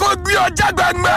kó gbé ọjà gbẹngbẹ.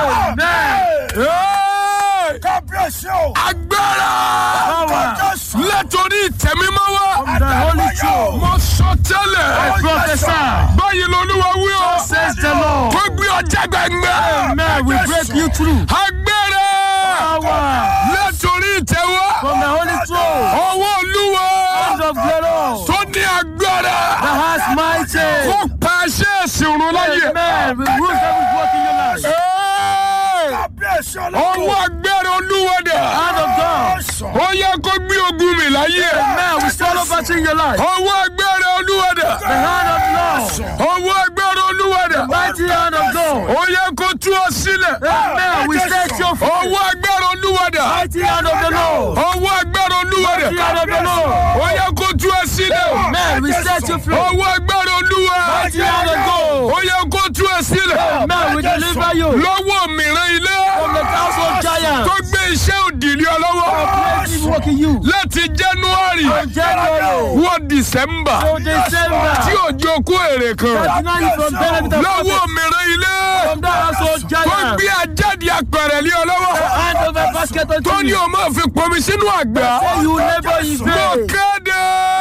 Hey! kábíyèsí o. agbára Power. Jésù. látòrí ìtẹ̀mímọ́ wá. From the Holy Throne. mo sọ tẹ́lẹ̀. I prophesy. báyìí lolúwa wí o. Says the Lord. kó gbé ọjà gbẹngbẹ. Amen. We break you through. agbára Power. látòrí ìtẹ̀wọ́. From the Holy Throne. ọwọ́ olúwa Hand of glory. tó ní agbára. The has mighty. kó pàṣẹ ìsìnrún láyè. Amen. We rule every work in your life. Hey! kábíyèsí ọwọ́ ọlọ́run. agbára olúwa dà. Hand of God. Jésù. ó yẹ kó gbé ogun mi láyé. Amen. We stand over in your life. ọwọ́ agbára olúwa dà. The hand of Lord. ọwọ́ agbára olúwa dà. Mighty hand of God. ó yẹ kó tú ọ sílẹ̀. Amen. We set you free. ọwọ́ agbára olúwa dà. Mighty hand of the Lord. ọwọ́ agbára olúwa dà. Mighty hand of the Lord. ó yẹ kó tú ọ sílẹ̀. Amen. We set you free. ọwọ́ agbára olúwa. Mighty hand of God. ó yẹ kó tú ọ sílẹ̀. Amen. We deliver you lọ́wọ́ mìíràn ilé. from the household giant. tó gbé iṣẹ́ òdìlé ọ lọ́wọ́. Praise him working you. láti january From January wọ december to December. tí òjò kó èrè kan. Thirty-nine you from benefit of lọ́wọ́ profit. mìíràn ilé. From that household tó giant. gbé ajáde apẹ̀rẹ̀ lé ọ lọ́wọ́. Hand over basket tó unto ní you. o máa fi pọnmi sínú àgbà. Say you never in mo vain. kéde.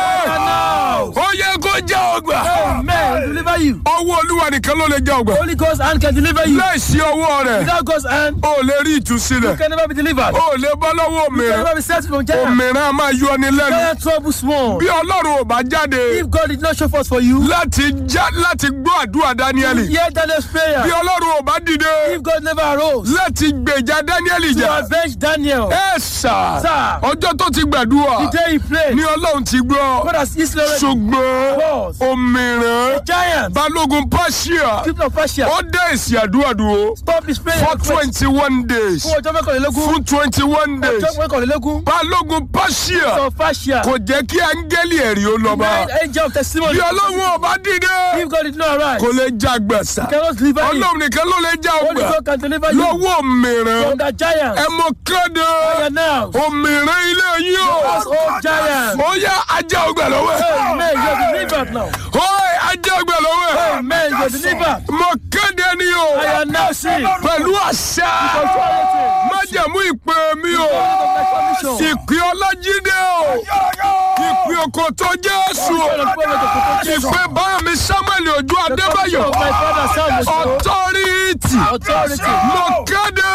Now. ó yẹ kó já ọgbà. Amen. Deliver you. ọwọ́ olúwa nìkan ló lè já ọgbà. Holy Ghost hand can deliver you. láìsí ọwọ́ rẹ̀ Without God's hand, o ò lè rí you ìtúsílẹ̀. can never be delivered. o ò lè bọ́ lọ́wọ́ You can òmìnira. never be set from giant. òmìnira máa yọ ni lẹ́nu. Giant trouble small. bí ọlọ́run ò bá jáde If God did not show forth for you, láti já láti gbọ́ àdúrà dáníẹ́lì. hear Daniel's bí prayer. ọlọ́run ò bá dìde If God never arose láti gbèjà dáníẹ́lì to jà. avenge Daniel, ẹ sà Sir. ọjọ́ tó ti gbàdúrà the day he prayed, ni ọlọ́run ti gbọ́ God has Israel ṣùgbọ́n was òmìrán giant. balógun pàṣíà People of Persia, ó dé èsì àdúrà dúró stop his prayer. for twenty one days Fún ọjọ́ mẹ́kànlélógún. fún twenty one days Ọjọ́ mẹ́kànlélógún. balógun pàṣíà Of Persia. kò jẹ́ kí áńgẹ́lì ẹ̀rí ó lọ bá Nine angel of testimony. bí ọlọ́run ò bá dìde If God did not arise, kò lè já gbẹ̀sà cannot deliver you. ọlọ́run nìkan ló lè já Only ọgbà God can deliver you lọ́wọ́ òmìrán from that giant. ẹ mọ kéde And now, òmìrán ilé yìí o. household giant. ó yá ajá ọgbà lọ́wọ́ ẹ̀. Amen. You are delivered now. ó ajá ọgbà lọ́wọ́ ẹ̀. Amen. You are delivered. mo kéde ni o. I am now seeing. pẹ̀lú àṣà Authority. májẹ̀mú ìpè mi o. of my commission. ìpè ọlájídé o. ìpè òkòtò jésù o. ìpè bá mi samuel ojú adébáyọ̀. of my father Samuel. ọtọ́rìtì. Authority. mo kéde.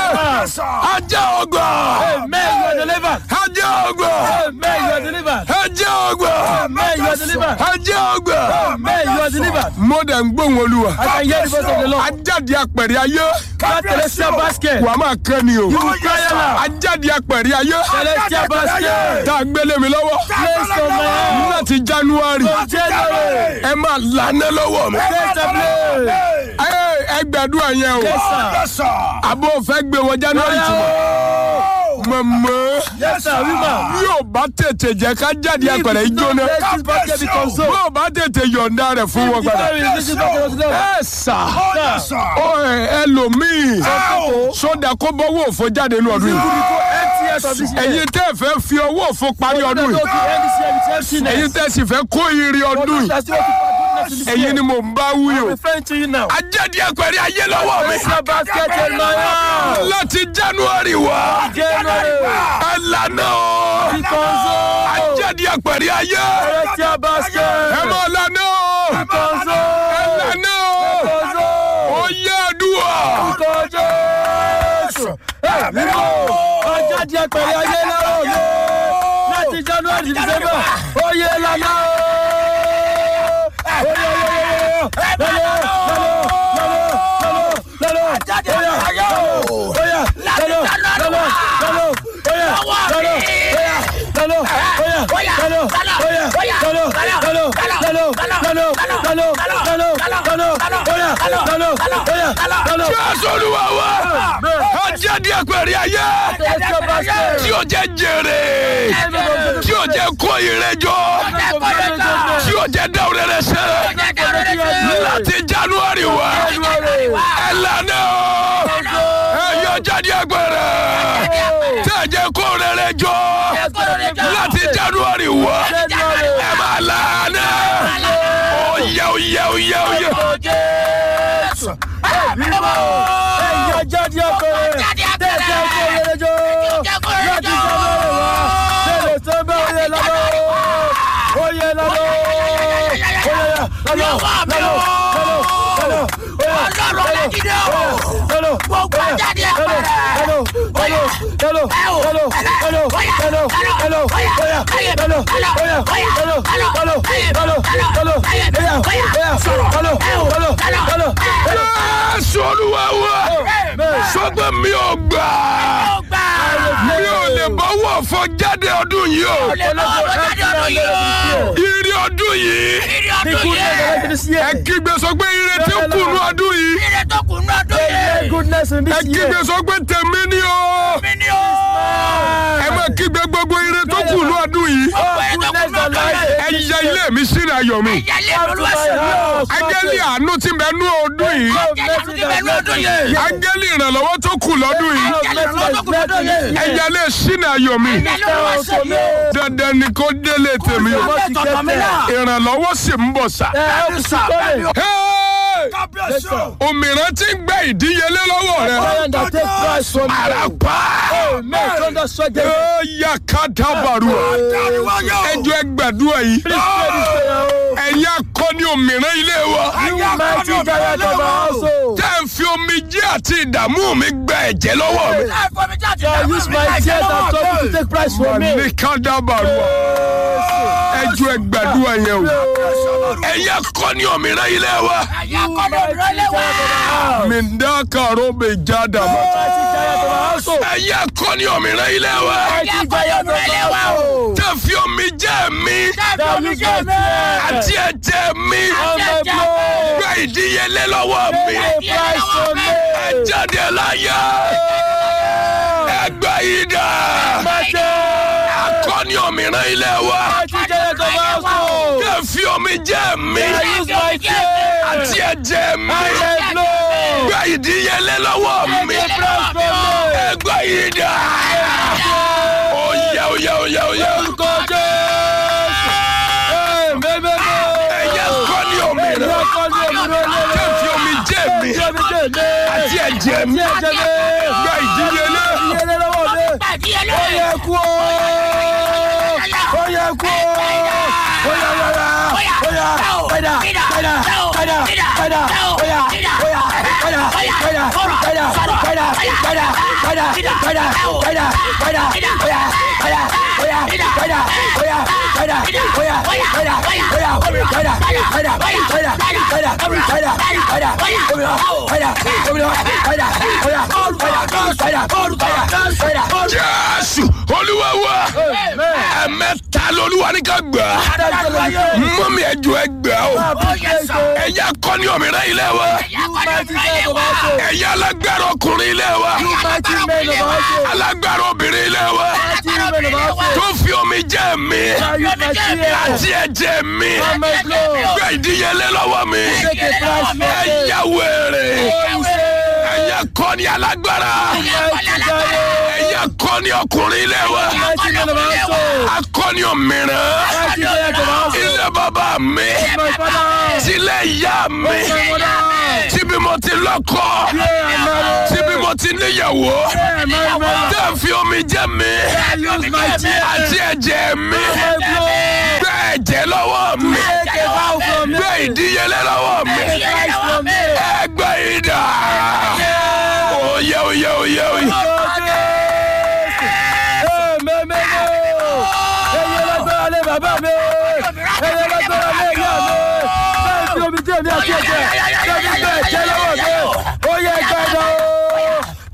ajá ọgbà. Amen. You are delivered. ajá ọgbà. Amen. You are delivered. ajá ọgbà. Amen. You are delivered. ajá ọgbà. Amen. You are delivered. mo dẹ̀ ń gbóhùn olúwa. I can hear the voice of the Lord. ajáde apẹ̀rẹ̀ ayé That celestial basket. wàá máa kẹ́ ni o. You will cry aloud. ajáde apẹ̀rẹ̀ ayé Celestial basket. tá a gbélé mi lọ́wọ́ Place on my hand. láti january From January. ẹ máa lànà lọ́wọ́ mi. Place the place. ẹ ẹ gbàdúrà yẹn o Yes, sir. àbó fẹ́ gbé wọ january tí mo mọ̀mọ́ Yes, sir. Woman. yóò bá tètè jẹ́ ká jáde apẹ̀rẹ̀ If you ìjóná don't let this basket be consumed. bó o bá tètè yọ̀ǹda rẹ̀ fún wọn padà. If you this basket was there. ẹ sà Sir. ọ ẹ ẹlòmíì sódà kó bọ́wọ́ òfò jáde ní ọdún You yìí. will go empty out of this year. ẹ̀yin tẹ́ ẹ fẹ́ fi ọwọ́ òfò parí ọdún You yìí will go end this year with emptiness. ẹ̀yin tẹ́ ẹ sì fẹ́ kó ire ọdún yìí That's what you goodness in this ẹ̀yin year. ni mò ń bá wí o. I'm referring to you now. ajáde apẹ̀rẹ̀ ayé lọ́wọ́ mi Place your basket in my hand. láti january wá January. ẹ lànà o. Be consumed. ajáde apẹ̀rẹ̀ ayé Place your basket. ẹ mọ̀ lànà o. Be consumed. ẹ lànà o. Consumed. ó yẹ àdúrà. Orúkọ Jésù. Ẹ mímọ́. Ọjà di apẹ̀rẹ̀ ayé lọ́wọ́ mi. Láti January to December. Oyè lànà o. Oyè oyè oyè. Lọ́lọ́ lọ́lọ́ lọ́lọ́ lọ́lọ́ lọ́lọ́. Oyà oyà lọ́lọ́ lọ́lọ́ lọ́lọ́. Oyà lọ́lọ́ oyà lọ́lọ́ oyà lọ́lọ́ oyà lọ́lọ́ lọ́lọ́ lọ́lọ́ lọ́lọ́ lọ́lọ́ lọ́lọ́ lọ́lọ́ oyà lọ́lọ́ oyà lọ́lọ́. jésù olúwa wa ajáde apẹ̀rẹ̀ ayé Celestial basket. tí o jẹ jèrè tí o jẹ kó ire jọ tí o jẹ dáwọ́ rẹ sẹ́ láti january wá ẹ lànà o ẹ yọ jáde apẹ̀rẹ̀ tí a jẹ kó rere jọ láti january wá ẹ máa lànà ó yẹ ó yẹ ó yẹ ó yẹ. Jésù. Ẹ̀yà jáde ọkùnrin. Tẹ̀sẹ̀ kó yẹrẹ jọ. Láti jáde ọ̀rẹ́ wa. Tẹ̀lé tó bẹ́ oyè lọ́dọ̀. Oyè lọ́dọ̀. Oyè lọ́dọ̀. Lọ́dọ̀. Lọ́dọ̀. Lọ́dọ̀. Ọlọ́run Ọlájídé o. Gbogbo ajáde ẹ̀pẹ̀rẹ̀. Jésù olúwa wa sọgbẹ́ mi ò gbà mi ò lè bọ́wọ́ fọ jáde ọdún yìí o ire ọdún yìí ẹ kígbe sọ pé ire tí ń kùnú ọdún yìí ẹ kígbe sọ pé tèmi ni o ẹ má kígbe gbogbo ire tó kùnú ọdún yìí ẹ yẹ ilé mi sínú ayọ̀ mi áńgẹ́lì àánú tí ń bẹ nú ọdún yìí áńgẹ́lì ìrànlọ́wọ́ tó kù lọ́dún yìí ẹ yẹ ilé sínú ayọ̀ mi dandan ni kó délé tèmi o ìrànlọ́wọ́ sì ń bọ̀ sá. Hey! òmìnira tí ń gbẹ ìdíyelé lọ́wọ́ rẹ àràpá ó yà ká dábàrú ẹjọ́ ẹgbàdúrà yìí ẹ̀yin akọni òmìnira ilé wa tẹ́ ń fi omi jẹ́ àti ìdààmú mi gba ẹ̀jẹ̀ lọ́wọ́ mi Use my tears and trouble to take price for me. ní ká dábàrú ẹjọ́ ẹgbàdúrà yẹn o ẹ̀yin akọni òmìnira ilé wa mindakaro bẹ jáda ma ẹ̀yin akọni òmìnira ilé wa tẹ́ ń fi omi jẹ́ mi àti ẹ̀jẹ̀ mi gba ìdíyelé lọ́wọ́ mi ẹ jáde láyà ẹgbẹ́ yìí dà akọni òmìnira ilé wa tẹ́ ń fi omi jẹ́ mi àti ẹ̀jẹ̀ mi gba ìdíyelé lọ́wọ́ mi ẹgbẹ́ yìí dà oyè oyè oyè oyè ẹ̀yẹ akọni òmìnira tẹ́ ń fi omi jẹ́ mi àti ẹ̀jẹ̀ mi gba ìdíyelé jésù olúwa wa ẹ̀mẹ́ta lolúwa ní ká gbà mọ́mí ẹ̀jọ̀ ẹ gbà o ẹ̀yà akọni òmìnira ilé wa ẹ̀yà alágbára ọkùnrin ilé wa alágbára obìnrin ilé wa tó fi omi jẹ́ mi àti ẹ̀jẹ̀ mi gba ìdíyelé lọ́wọ́ mi ẹ̀yà wèrè ẹ̀yà akọni alágbára ẹ̀yà akọni ọkùnrin ilé wa akọni òmìnira ilé bàbá mi tilẹ̀ ìyá mi tíbi mo ti lọ́kọ tíbi mo ti níyàwó tẹ́ ń fi omi jẹ́ mi àti ẹ̀jẹ̀ mi gbé ẹ̀jẹ̀ lọ́wọ́ mi gbé ìdíyelé lọ́wọ́ mi ẹgbẹ́ ìdá oyè oyè oyè oyè. Bàbá mi, ẹyẹ lágbára lé ìyá mi, bẹ́ẹ̀ fi omi jẹ́ mi àti ẹ̀jẹ̀, bẹ́ẹ̀ fi bẹ́ẹ̀ jẹ́